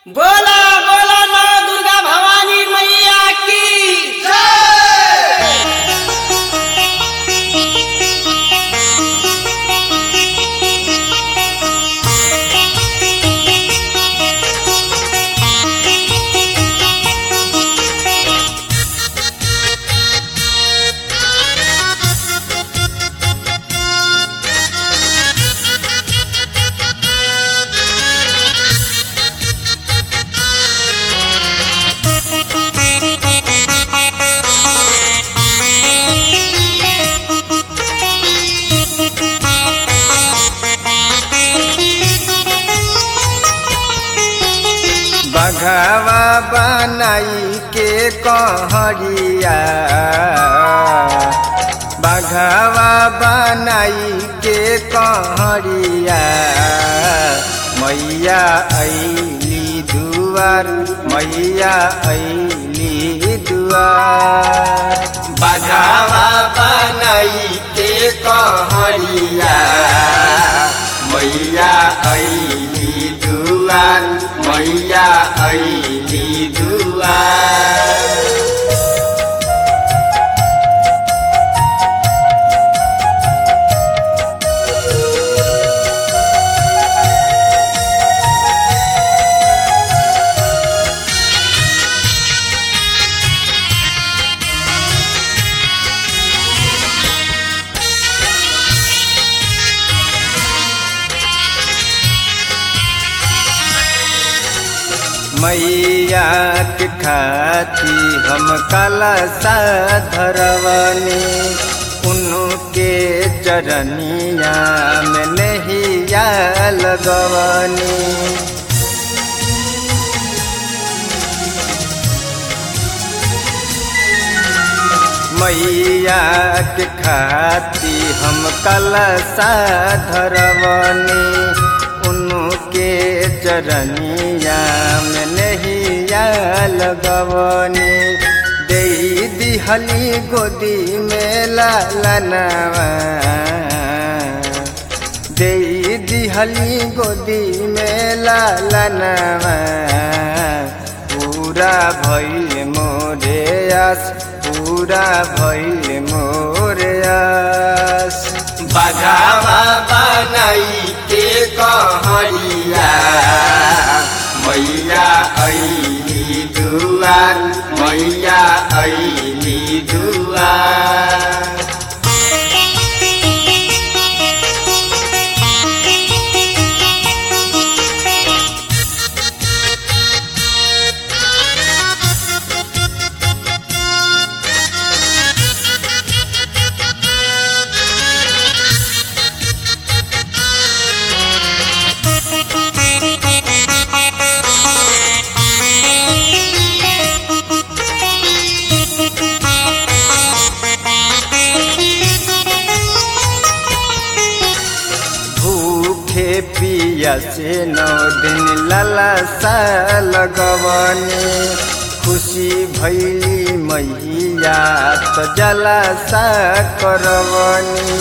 बोला बोला नौ दुर्गा भवानी मैया की बघवा बनाई के कहरिया बघवा बनाई के कहरिया मैया ऐली दुआर मैया ऐली दुआर बघवा बनाई के कहरिया मैया ऐली दुआर मैया ऐली दुआर मैया के खाती हम कलसा धरवनी उनके चरनिया में नहिया लगवनी मैया के खाती हम कलसा धरवनी उनके चरनिया में नहिया लगवनी दे दिहली गोदी में लालनवा दे दिहली गोदी में लालनवा पूरा भइल मोरे आस पूरा भइल मोरे आस बघावा बनाई के कहरिया मैया ऐली दुआर मैया ऐली दुआर भूखे पिया से नौ दिन ललसा लगवनी खुशी भैली मैया तो जलसा करवनी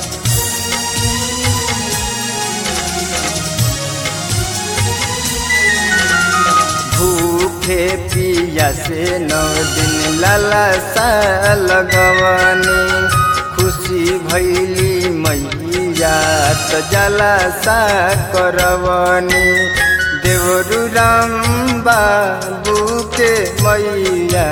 भूखे पिया से नौ दिन ललसा लगवनी खुशी भैली मैया त जलसा करवनी देवरु राम बाबू के मैया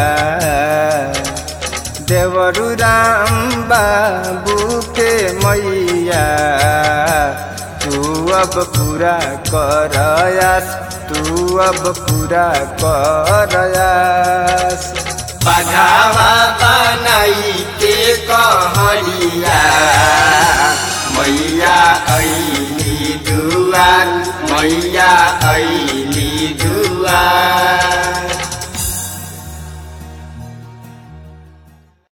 देवरु राम बाबू के मैया तू अब पूरा करयास तू अब पूरा करयास बघावा बनाई के कहरिया मैया ऐली दुआर मैया